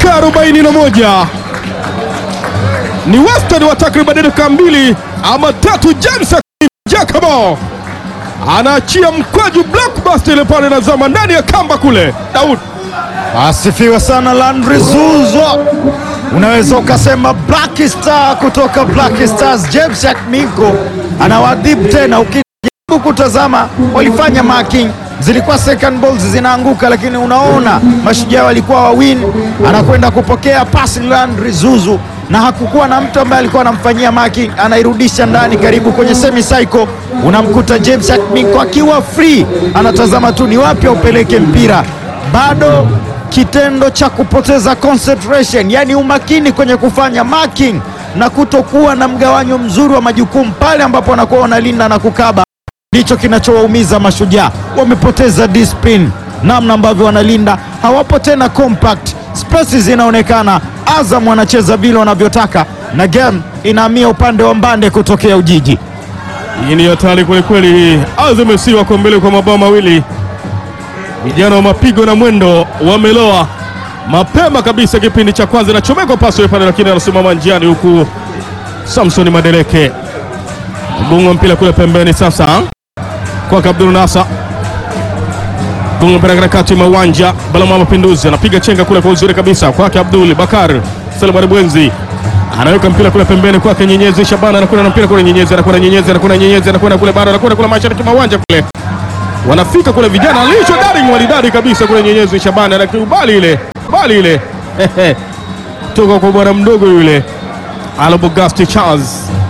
dakika 41 ni wastani wa takriban dakika mbili ama tatu. James Jacobo anaachia mkwaju blockbuster ile pale, nazama ndani ya kamba kule. Daud Asifiwe sana Landry Zuzo, unaweza ukasema Black Star kutoka Black Stars. James Minko anawadhibu tena. Ukijaribu kutazama, walifanya marking, zilikuwa second balls zinaanguka, lakini unaona mashujaa walikuwa wawin, anakwenda kupokea pasi Landry Zuzu na hakukuwa na mtu ambaye alikuwa anamfanyia marking, anairudisha ndani karibu kwenye semi cycle, unamkuta James Minko akiwa free, anatazama tu ni wapi aupeleke mpira bado kitendo cha kupoteza concentration, yani umakini kwenye kufanya marking na kutokuwa na mgawanyo mzuri wa majukumu pale ambapo wanakuwa wanalinda na kukaba, ndicho kinachowaumiza Mashujaa. Wamepoteza discipline, namna ambavyo wanalinda, hawapo tena compact, spaces zinaonekana. Azam wanacheza vile wanavyotaka na game inahamia upande wa Mbande kutokea Ujiji. hii ni hatari kwelikweli. Hii Azam FC wako mbele kwa mabao mawili. Vijana wa mapigo na mwendo wameloa mapema kabisa kipindi cha kwanza, inachomekwa pasi ile pale, lakini anasimama njiani, huku Samson Madereke gonga mpira kule pembeni. Sasa kwake Abdul Nasa gonga mpira katikati mwa uwanja. Balama Mapinduzi anapiga chenga kule kwa uzuri kabisa, kwake Abdul Bakar Selemani Bwenzi anaweka mpira kule pembeni kwake Nyenyezi Shabana, anakwenda na mpira kule Nyenyezi, anakwenda Nyenyezi, anakwenda Nyenyezi, anakwenda kule bara, anakwenda kule mashariki mwa uwanja kule wanafika kule vijana alicho daring walidari kabisa kule Nyenyezi Shabani anakubali ile bali ile toka kwa bwana mdogo yule Alobogasti Charles